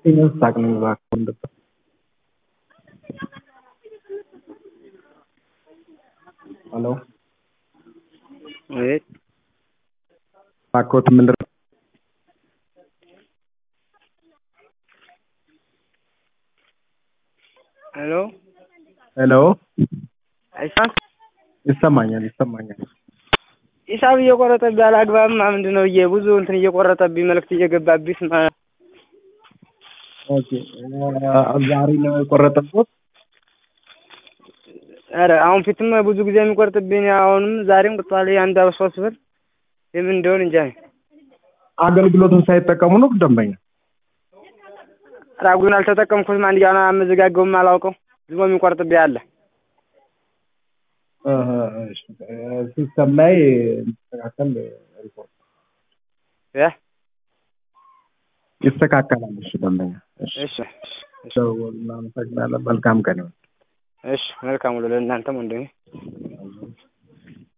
ሳቅ ነው እባክህ ወንድም ሄሎ አቤት እባክዎት ምንድን ነው ሄሎ ሄሎ አይሰማም ይሰማኛል ይሰማኛል ሂሳብ እየቆረጠብኝ አላግባብማ ምንድን ነው እየ ብዙ እንትን እየቆረጠብኝ መልዕክት እየገባብኝ ስማ ኦኬ ዛሬ ነው የቆረጠብዎት ኧረ አሁን ፊትም ብዙ ጊዜ የሚቆርጥብኝ አሁንም ዛሬም ቁርጧል አንድ ሶስት ብር የምን እንደሆነ እንጃ አገልግሎቱን ሳይጠቀሙ ነው ደንበኛ ኧረ አጉን አልተጠቀምኩትም አንድ ያን አመዘጋገቡም አላውቀው ዝም ብሎ የሚቆርጥብኝ አለ እህ እሺ ሲስተም ላይ እንዲስተካከል ሪፖርት እ ይስተካከላል እሺ ደንበኛ እሺ እሺ እሺ እናመሰግናለን መልካም ቀን ይሁን እሺ መልካም ውሎ ለእናንተም ወንድሜ